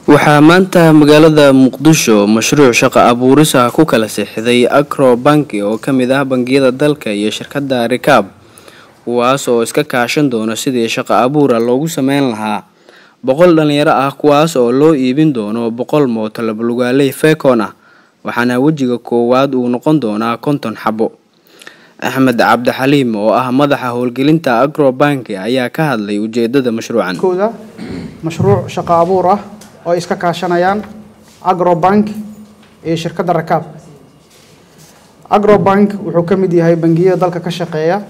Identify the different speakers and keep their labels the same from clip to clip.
Speaker 1: waxaa maanta magaalada muqdisho mashruuc shaqo abuuris ah ku kala sixday acro banki oo ka mid ah bangiyada dalka iyo shirkadda rikaab kuwaas oo iska kaashan doona sidii shaqo abuura loogu sameyn lahaa boqol dhalinyaro ah kuwaas oo loo iibin doono boqol mooto labalugaaley fekon ah waxaana wejiga koowaad uu noqon doonaa konton xabo axmed cabdixaliim oo ah madaxa howlgelinta acro banki ayaa ka hadlay ujeedada mashruucan
Speaker 2: kooda mashruuc shaqo abuur ah oo ay iska kaashanayaan agrobank iyo shirkadda rakaab agrobank wuxuu ka mid yahay bangiyada dalka ka shaqeeya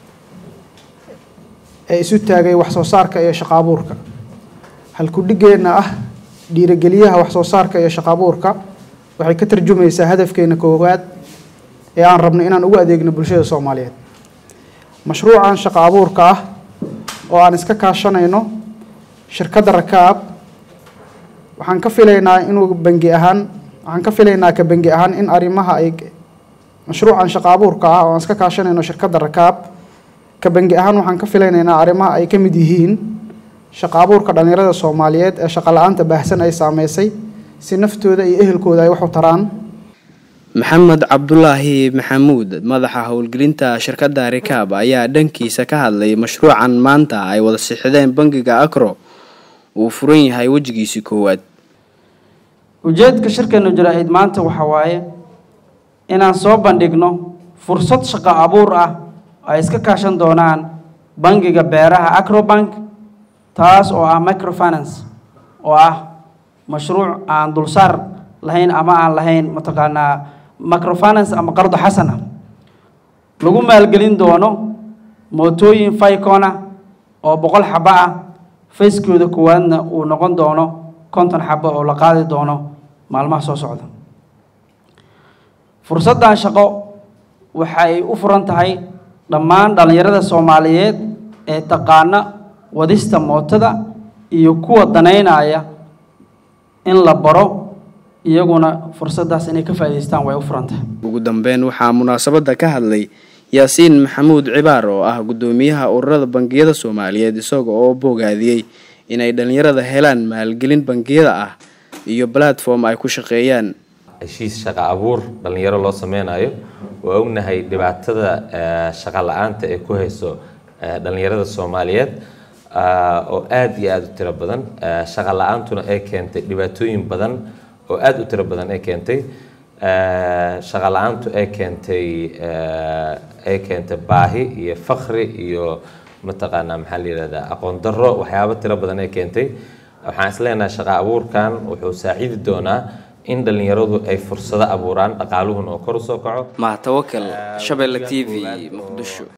Speaker 2: ee isu taagay wax soo saarka iyo shaqo abuurka halkudhigeenna ah dhiirigeliyaha wax soo saarka iyo shaqo abuurka waxay ka tarjumaysaa hadafkeena koowaad ee aan rabno inaan ugu adeegno bulshada soomaaliyeed mashruucan shaqo abuurka ah oo aan iska kaashanayno shirkadda rakaab waxaan ka filaynaa inuu bangi ahaan waxaan ka filaynaa ka bangi ahaan in arrimaha ay mashruucan shaqo abuurka ah oo aan iska kaashanayno shirkadda rakaab ka bangi ahaan waxaan ka filaynaynaa arrimaha ay ka mid yihiin shaqo abuurka dhallinyarada soomaaliyeed ee shaqo la-aanta baahsan ay saameysay si naftooda iyo ehelkooda ay wax u taraan
Speaker 1: maxamed cabdulaahi maxamuud madaxa howlgelinta shirkadda rikaab ayaa dhankiisa ka hadlay mashruucan maanta ay wada sixideen bangiga acro uu furan yahay wejigiisii koowaad
Speaker 3: ujeedka shirkeenu jaraa'id maanta waxaa waaye inaan soo bandhigno fursad shaqo abuur ah oo ay iska kaashan doonaan bangiga beeraha acrobank taas oo ah microfinance oo ah mashruuc aan dulsaar lahayn ama aan lahayn mataqaanaa microfinance ama qardo xasan ah lagu maalgelin doono mootooyin ficona oo boqol xabo ah fayskooda koowaadna uu noqon doono konton xabo oo la qaadi doono maalmaha soo socda fursaddan shaqo waxay u furan tahay dhammaan dhallinyarada soomaaliyeed ee taqaana wadista mootada iyo kuwa danaynaya in la baro iyaguna fursaddaas inay ka faa'idaystaan way u furan tahay
Speaker 1: ugu dambeyn waxaa munaasabadda ka hadlay yaasiin maxamuud cibaar oo ah guddoomiyaha ururada bangiyada soomaaliyeed isaga oo bogaadiyey inay dhallinyarada helaan maalgelin bangiyada ah iyo platform ay ku shaqeeyaan
Speaker 4: heshiis shaqo abuur dhallinyaro loo sameynayo waa ognahay dhibaatada shaqo la-aanta ee ku hayso dhallinyarada soomaaliyeed oo aada iyo aada u tiro badan shaqo la-aantuna ay keentay dhibaatooyin badan oo aada u tiro badan ay keentay shaqo la-aantu ay keentay ay keentay baahi iyo fakri iyo mataqaanaa maxaa la yihahdaa aqoon darro waxyaabo tiro badan ay keentay waxaan isleenahay shaqo abuurkan wuxuu saaciidi doonaa in dhallinyaradu ay fursado abuuraan dhaqaaluhuna oo kor u soo kaco
Speaker 1: mahatawakal shabeelle t v muqdisho